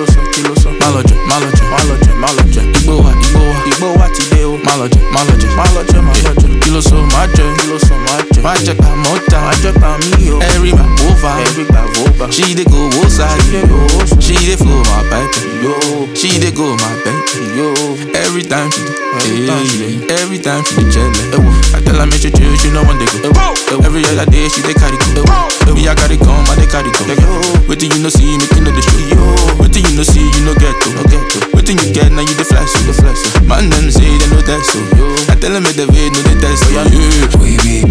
ló sọ kí ló sọ. má lọ jẹ má lọ jẹ má lọ jẹ má lọ jẹ. igbó wa igbó wa igbó wa ti dé o. má lọ jẹ má lọ jẹ má lọ jẹ má lọ jẹ. kí ló sọ má jẹ kí ló sọ má jẹ. má jẹ pa mọ́ta má jẹ pa mí o. every ma over every gba over. she dey go wo side she dey flow my baby yo. she dey go my baby yo. every time she dey hey, every time she dey jelle. I tell her make she chill she no wan dey go. every other day she dey carry go. me I carry come I dey carry go. wetin you no see make you no dey show. wetin you no see you no get to. wetin you get now you dey flex. You dey flex. man dem say they no test so. I tell them make the vein no dey test. Yeah. We be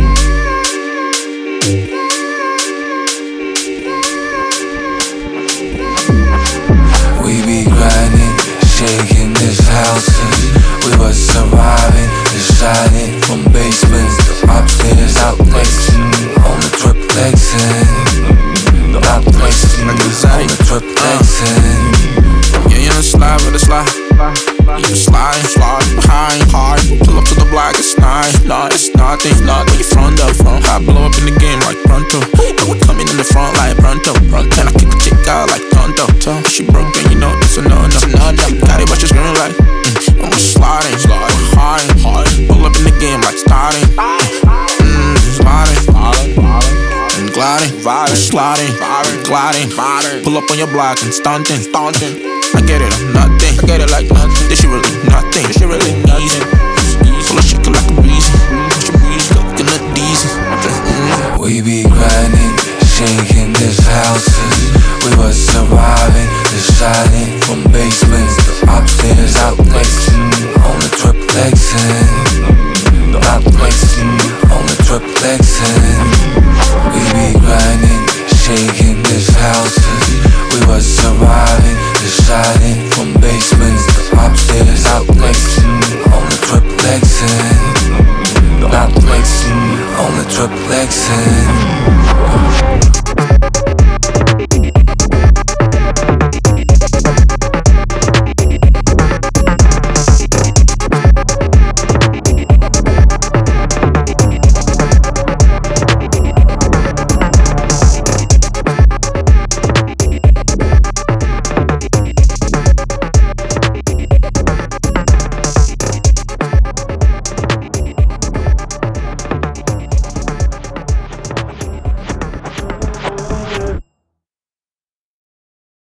We be grinding, shaking this house since we was surviving, just shining from basements to upstairs, out flexing on the triplexing, out flexing on the triplexing. Yeah, you know slide with a slide. You slide, slide behind, hard. Pull up to the block, it's nine. Nah, it's nothing, nothing. You front up, front. I blow up in the game like pronto. And we coming in the front like pronto, pronto. And I kick the chick out like tonto. If she broken, you know it's a no no. no, no. Got it, but she's screaming like. Mm, I'm just sliding, sliding, hard, hard. Pull up in the game like starting. Mm, sliding, sliding, sliding. And gliding, vibing, sliding, vibing, gliding, vibing. Pull up on your block and stunting, stunting. I get it, I'm nothing. I get it like nothing. This shit really nothing. This shit really easy. Full of shit like a breezy. She breezy, coconut diesel. Mm. We be grinding, shaking this house since we was